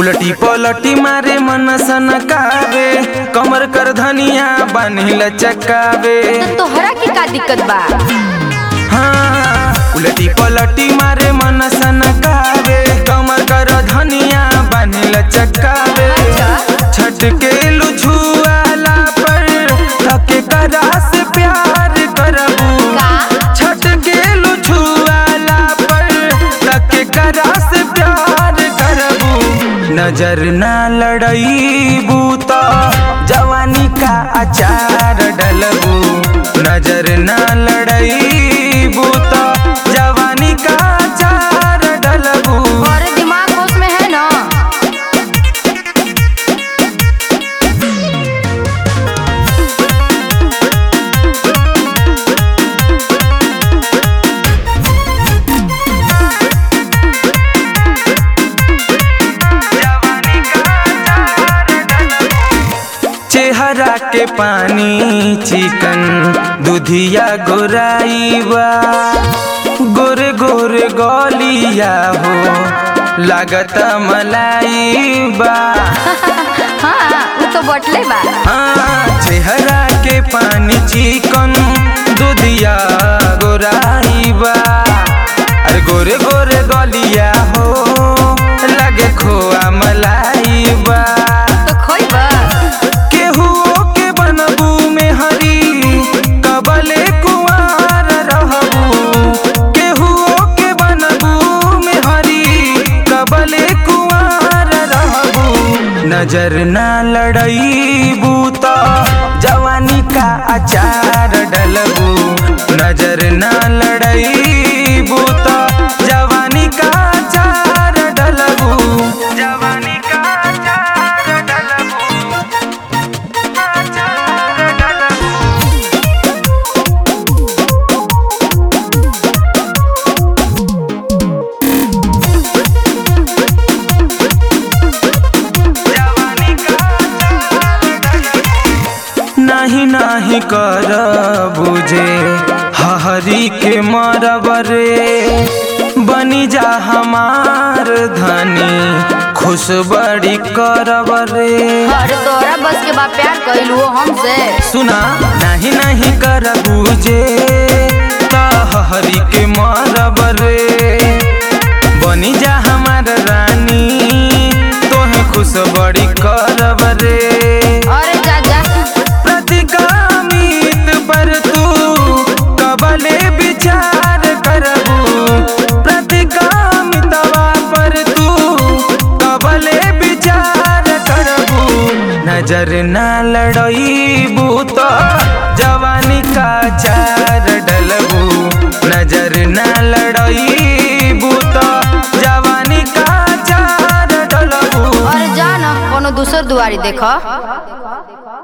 उलटी पलटी मारे मन सनकावे कमर कर धनिया बानी लचकावे तो तोहरा के का दिक्कत बा हाँ उलटी पलटी मारे मन सनकावे कमर कर धनिया बानी लचकावे छटके लुझुआला पर थके करा से प्यार करबू का छटके लुझुआला पर थके करा से प्यार करबू नजर ना लड़ईबू तो जवानी का अचार डलबू नजर ना लड़ईबू तो जवानी का अचार डलबू और दिमाग होश में है ना चेहरा के पानी चिकन दुधिया गोराइबा गोरे गोरे गलिया हो लागता मलाइबा हाँ वो तो बटले बा हाँ चेहरा के पानी चिकन दुधिया गोराइबा अरे गोरे गोरे गलिया हो लगे खोआ मलाइबा तो खोई बा केहू के बनबू में हरी कबले कुआर रहबू केहू के बनबू में हरी कबले कुआर रहबू नजर ना लड़ईबू तो जवानी का अचार डलबू नजर ना लड़ईबू तो जवानी का अचार डलबू जवानी का अचार डलबू नाही नाही कर बुझे हरी के मरबरे बनी जा हमार धनी खुश बड़ी करब रे और तोरा बस के बा प्यार कइलू हो हमसे सुना नहीं नहीं कर बुझे हरी के मरब रे बनी जा हमार रानी तोहे खुश बड़ी करब रे और जा जा प्रतिकामित पर तू कबले विचार करबू प्रतिकामितवा पर तू कबले विचार करबू नजर ना लड़ईबू तो जवानी का चार डलबू नजर ना लड़ईबू तो जवानी का चार डलबू और जा ना कोनो दूसर दुआरी देखो